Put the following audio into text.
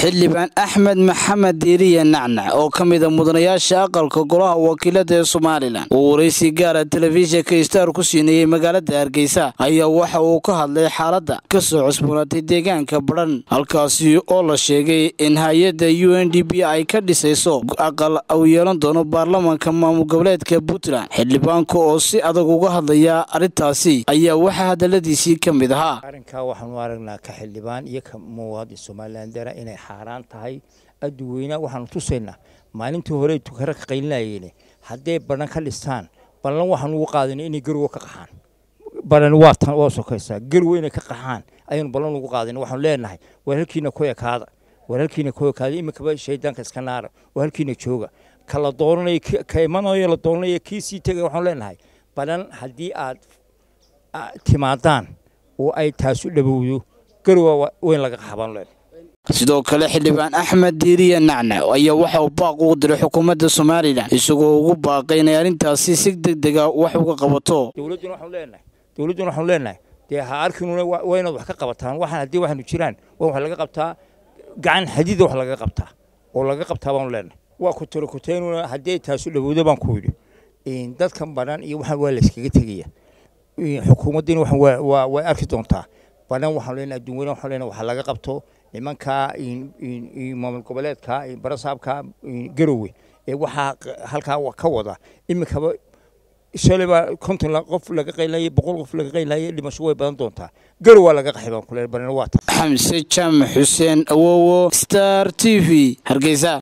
xildhibaan axmed maxamed diiriye nacnac oo ka mida mudanayaasha aqalka golaha wakiilada ee somalilan uu waraysi gaara telefishinka star ku siinayey magaalada hargeysa ayaa waxa uu ka hadlay xaaladda ka soo cusboonaatay deegaanka badhan halkaasi oo la sheegay in hay-adda u n d b ay ka dhisayso aqal uu yeelan doono baarlamanka maamul goboleedka puntland xildhibaanka oo si adag uga hadlaya arrintaasi ayaa waxaa hadaladiisii ka mid ahaa arrinkaa waxaanu aragnaa ka xildhibaan iyo ka muwaadin somalilandera inay xaaraan tahay adduweyna waxaanu tusaynaa maalintii hore tukara ka qaylinayeen hadday badhan ka dhistaan ballan waxaanu ugu qaadanay inay garowa ka qaxaan badhan waa tan waa sokaysaa garowa inay ka qaxaan ayaanu ballan ugu qaadanay waxaanu leenahay war halkiina ku ekaada war halkiina ku ekaada iminkaba shaydaanka iska naara war halkiina jooga ka la doonanayo ka imanayo la doonanayo kii sii tegay waxaanu leenahay badhan haddii aad timaadaan oo ay taasu dhawowdo garowa weyn laga qaxbaan leen sidoo kale xildhibaan axmed diiriye nacnac ayaa waxa uu baaq ugu diray xukuumadda somalilan isagoo ugu baaqay inay arrintaasi si deg dega wax uga qabato dowladduna waxaanu leenahay dowladduna waxaanu leenahay dee ha arkinuna waa inaad wax ka qabataan waxaan haddii waxaanu jiraan waa wax laga qabtaa gacan xadiida wax laga qabtaa oo laga qabtaa baanu leenahay waa ku tiro kuteynuna haddii ay taasu dhawowdo baan ku yidhi dadkan badhan iyo waxaan waa la iskaga tegaya xukuumaddiina waxaan way arki doontaa badhan waxaanu leenahay adduun weyne waxaanu leenahay waxa laga qabto nimanka maamul goboleedka barasaabka garowe ee waxaa halkaa ka wada iminkaba shalay baa konton qof laga qaylayay boqol qof laga qaylayay dhimasho way badan doontaa garow waa laga qaxay baan ku leeyahay badhan waa xamse jaamac xuseen awowo star t v hargeysa